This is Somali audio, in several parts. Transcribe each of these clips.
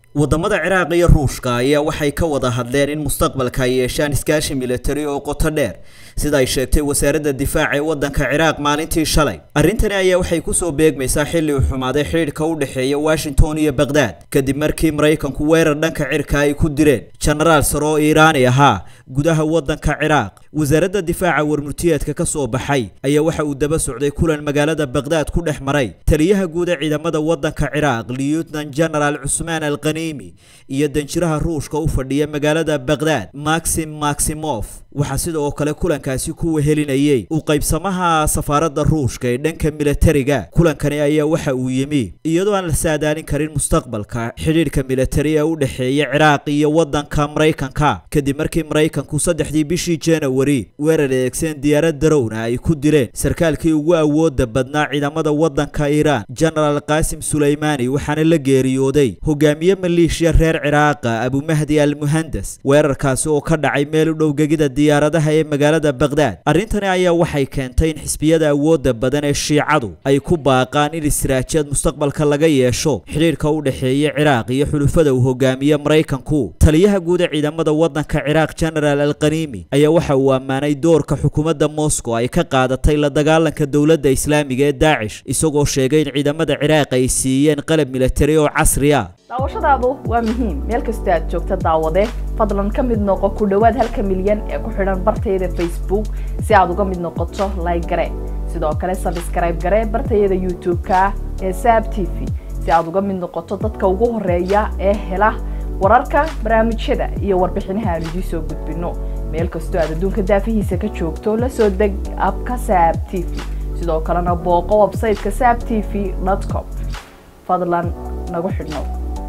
wadamada ciraaq iyo ruushka ayaa waxay ka wada hadleen in mustaqbalka ay yeeshaan iskaashi militari oo qoto dheer sida ay sheegtay wasaaradda difaaca ee waddanka ciraaq maalintii shalay arrintani ayaa waxay kusoo beegmaysaa xilli uu xumaaday xidhiidhka u dhexeeya washington iyo baghdad kadib markii maraykanku weerar dhanka cirka ay ku direen jenaraal sare oo iiraani ahaa gudaha waddanka ciraaq wasaaradda difaaca warmurtiyeedka ka soo baxay ayaa waxa uu daba socday kulan magaalada baghdad ku dhex maray taliyaha guud ee ciidamada waddanka ciraaq lieutenant general cusmaan alqaniimi iyo danjiraha ruushka u fadhiya magaalada baghdad maxim maximof waxaa sidoo kale kulankaasi ku wehelinayay u qaybsamaha safaaradda ruushka ee dhanka militariga kulankani ayaa waxa uu yimi iyadoo aan la saadaalin karin mustaqbalka xidhiidhka militari ee u dhexeeya ciraaq iyo waddanka maraykanka kadib markii maraykanku saddexdii bishii januari weerar adeegsan diyaarad darowna ay ku dileen sarkaalkii ugu awooda badnaa ciidamada waddanka iiraan genaraal qaasim suleymaani waxaana la geeriyooday hogaamiye maleeshiya reer ciraaqa abumahdi al muhandas weerarkaasi oo ka dhacay meel u dhow gegida diyaaradaha ee magaalada baghdad arrintani ayaa waxay keentay in xisbiyada awooda badan ee shiicadu ay ku baaqaan in israajaad mustaqbalka laga yeesho xidhiidhka u dhexeeya ciraaq iyo xulufada uu hogaamiye maraykanku taliyaha guud ee ciidamada waddanka ciraaq genaraal alqaniimi ayaa waxa uu ammaanay doorka xukuumadda moscow ay ka qaadatay la dagaalanka dowladda islaamiga ee daacish isagoo sheegay in ciidamada ciraaq ay siiyeen qalab militari oo casri ah daawashadaadu waa muhiim meel kasta aad joogta daawade fadlan ka mid noqo ku dhowaad halka milyan ee ku xidhan bartayada facebook si aad uga mid noqoto like gare sidoo kale sabskrayb gare bartayada youtube-ka ee saab t v si aad uga mid noqoto dadka ugu horeeya ee hela wararka barnaamijyada iyo warbixinaha aan idiin soo gudbino meel kastoo aad adduunka daafihiisa ka joogto la soo deg abka saab t v sidoo kalena booqo websayteka saab t v com fadlan nagu xidhnow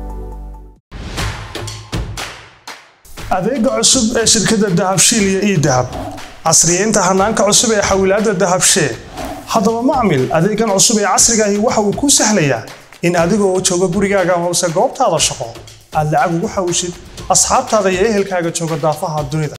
adeega cusub ee shirkadda dahabshiil iyo ii dahab casriyeynta hanaanka cusub ee xawilaadda dahabshee haddaba macmil adeegan cusub ee casrigaahi waxa uu kuu sahlayaa in adigoo jooga gurigaaga hoose goobtaada shaqo aad lacag ugu xawishid asxaabtaada iyo ehelkaaga jooga daafaha dunida